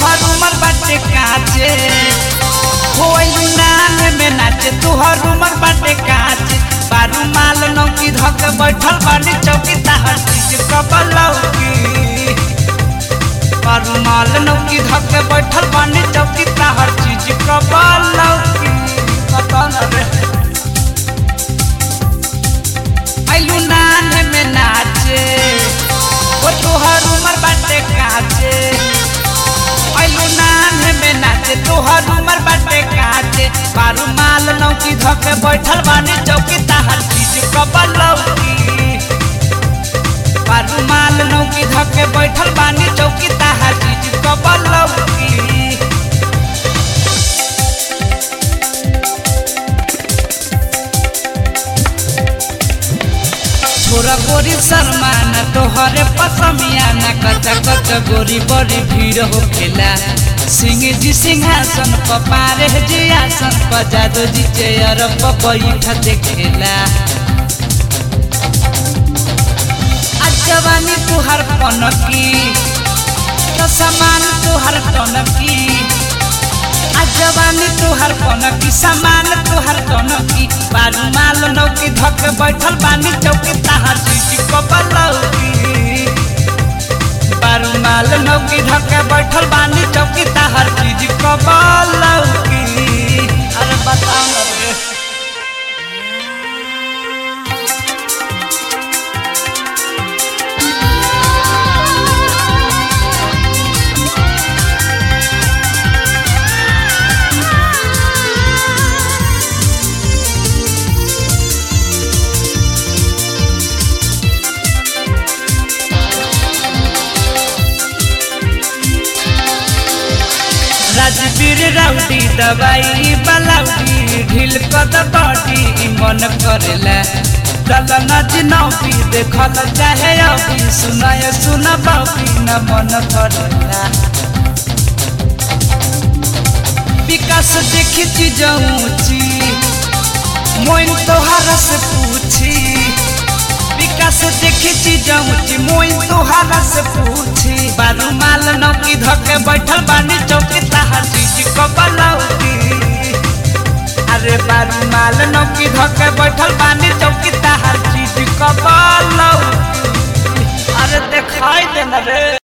तोहर उमर बाटे काचे होइलू नाम में नाचे तोहर उमर बाटे काचे बारू माल नौकी धक बैठल बानी चौकी ताहर चीज कबलौकी बारू माल नौकी धक बैठल बानी चौकी ताहर चीज कबलौकी पता न रे आइलू नाने में नाचे ओ तोहर उमर बाटे काचे आइलू नाने में नाचे तोहर उमर बाटे काचे बारू माल नौकी धके बैठल बानी चौकी ताहर चीज कबलौकी बारू माल नौकी धके बैठल बानी चौकी ताहर चीज कबलौकी छोरा गोरी शर्मान तोहरे पसमिया न कच्चा कच्चा गोरी बड़ी भीड़ होखेला सिंह जी सिंहासन प पारे जी आसन प जादू जी चेयर प बैठ देखेला आज जवानी तुहार पनकी तो समान तुहार टनकी आज जवानी तुहार कनकी सामान तुहार कनकी बारू माल नौकी धक बैठल बानी चौकी ताहार चीज कबलौकी बारू माल नौकी धक बैठल बानी चौकी ताहार चीज कबलौकी अरे बताओ ना रे राजवीर राउडी दवाई बलाउडी ढील कद बॉडी मन करेला चल नच नौकी देखल चाहे अभी सुनाय सुन बाबी न मन करेला विकास देखी चीज ऊंची मोइन तोहार से पूछी विकास देखी चीज ऊंची मोइन तोहार से पूछी बारू माल नौकी धके बैठल बानी चौकी ताहार चीज कबलौकी अरे बारू माल नौकी धके बैठल बानी चौकी ताहार चीज कबलौकी अरे देखाई देना रे